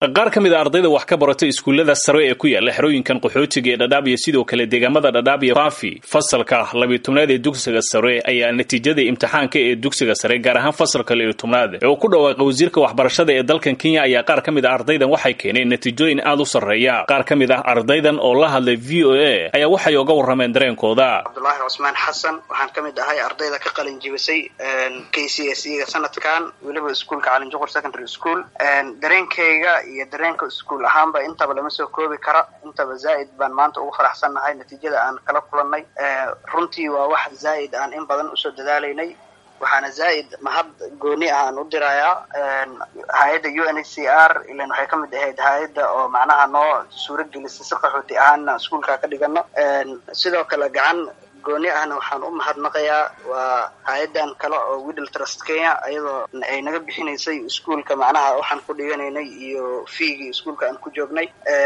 qaar ka mid a ardayda wax ka barata iskuullada sare ee ku yaala xerooyinkan qaxootiga ee dhadhaab iyo sidoo kale deegaamada dhadhaab iyo faafi fasalka labiyo tobnaad ee dugsiga sare ayaa natiijada imtixaanka ee dugsiga sare gaar ahaan fasalka labiyo tobnaad ee uu ku dhawaaqay wasiirka waxbarashada ee dalkan kenya ayaa qaar ka mid a ardaydan waxay keeneen natiijooyin aad u sarreeya qaar ka mid ah ardaydan oo la hadlay v o a ayaa waxay oga warrameen dareenkooda cabdulaahi cusmaan xasan waxaan ka mid ahay ardayda ka qalin jibisay k c s ga sanadkan weliba iskuolka calinjuqur secondary school dareenkayga iyo dareenka iskuol ahaanba intaba lama soo koobi kara intaba zaa'id baan maanta ugu faraxsannahay natiijada aan kala kulannay runtii waa wax zaa'id aan in badan usoo dadaalaynay waxaana zaa'id mahad gooni ah aan u dirayaa hay-adda u n h c r ilan waxay ka mid ahayd hay-adda oo macnaha noo suuro gelisay si qaxooti ahaana iskuolka ka dhigano sidoo kale gacan gooni ahna waxaan u mahadnaqayaa waa hay-addan kale oo widdle trust kenya iyadoo ay naga bixinaysay iskuolka macnaha waxaan ku dhiganaynay iyo fiigii iskuolka aan ku joognay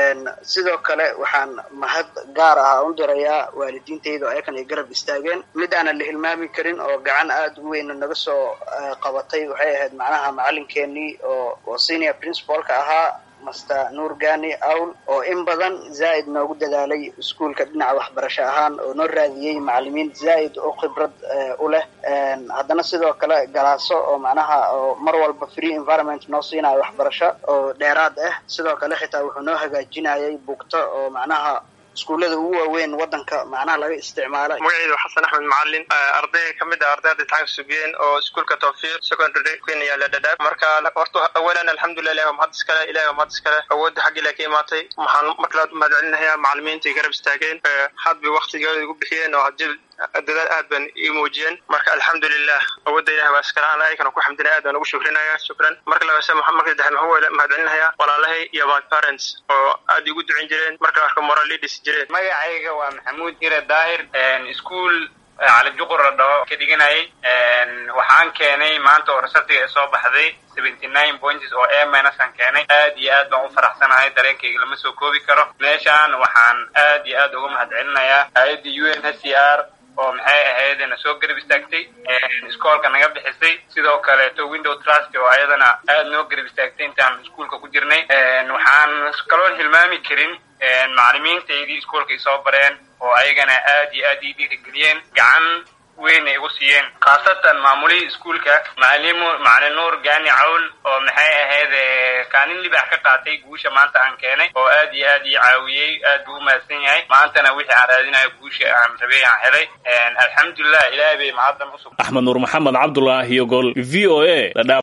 sidoo kale waxaan mahad gaar ah u dirayaa waalidiintayda oo ayakan ay garab istaageen mid aanan la hilmaami karin oo gacan aada u weyn naga soo qabatay waxay ahayd macnaha macalinkeenii oo oo senior principalka ahaa master nuur gani awl oo in badan zaa'id noogu dadaalay iskuolka dhinaca waxbarasho ahaan oo noo raadiyey macalimiin zaa'id oo khibrad u leh haddana sidoo kale galaaso oo macnaha oo mar walba free environment noo siinayo waxbarasho oo dheeraad ah sidoo kale xitaa wuxuu noo hagaajinayay bugto oo macnaha iskuullada ugu waaweyn waddanka macnaha laga isticmaala magaceyda xasan axmed macalin arday ka mid ah ardayda imtixaanka sugeen oo iskuolka tawfiiq secondary kenya yaala dhadhaab marka horta awalan alxamdulilah ilahi waa mahad iskale ilahi waa mahad iskale awoodda xagga ilahi ka imaatay waxaan marka labaad umahad celinayaa macalimiinta ay garab istaageen hadbay waktigooda igu bixiyeen oo hadjil dadaal aad ban ii muujiyeen marka alxamdulilah awoodda ilahi waa iskale aan ayagana ku xamdinaya aad baan ugu shukrinaya shukran marka labaase marka saddexaad maxaa mahad celinayaa walaalahay iyo my parents oo aad igu ducin jireen marka arka moral leaders jireen magacayga waa maxamuud ire daahir ischool calijuqur la dhaho ka dhiganayay waxaan keenay maanta oo resartiga ee soo baxday seventy nine points oo a minus aan keenay aad iyo aad baan u faraxsanahay dareenkayga lama soo koobi karo meeshaan waxaan aad iyo aad uga mahad celinayaa hay-adda u n h c r oo maxay ahayd na soo garab istaagtay iskoolka naga bixisay sidoo kaleeto window trust oo ayadana aad noo garab istaagtay intaan iskuolka ku jirnay waxaan kaloo hilmaami karin macalimiintaydii iskoolka ay soo bareen oo ayagana aad iyo aad ii dhiirigeliyeen gacan weyn ay igu siiyeen khaasatan maamulihii iskuolka macalimu macalin nuur gani cawl oo maxay ahayd kaalin libax ka qaatay guusha maanta aan keenay oo aad iyo aad ii caawiyey aad buu umahadsan yahay maantana wixii aan raadinayo guusha aan rabay aan helay alxamdulilah ilaahay bay mahaddan usug axmed nuur maxamed cabdulaahi iyo gol v o a